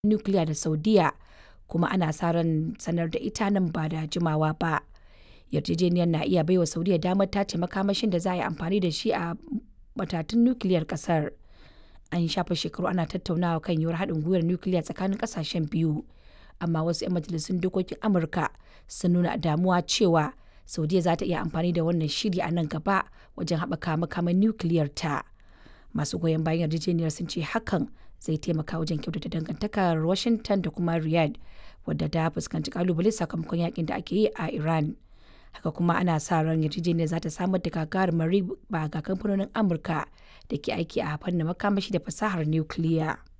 nukiliya da Saudiya kuma ana sa ran sanar da ita nan ba da jimawa ba. Yarjejeniyar na iya baiwa Saudiya damar tace makamashin da za a yi amfani da shi a matatun nukiliyar ƙasar. An shafe shekaru ana tattaunawa kan yiwuwar haɗin gwiwar nukiliya tsakanin ƙasashen biyu, amma wasu 'yan majalisun dokokin Amurka sun nuna damuwa cewa Saudiya za ta iya amfani da wannan shiri a nan gaba wajen haɓaka makaman nukiliyar ta. Masu goyon bayan yarjejeniyar sun ce hakan zai taimaka wajen kyautata dangantakar Washington da kuma Riyadh wadda ta fuskanci kalubale sakamakon yakin da ake yi a Iran. Haka kuma ana sa ran yarjejeniyar za ta samar da gagarumar riba ga kamfanonin Amurka da ke aiki a fannin makamashi da fasahar nukiliya.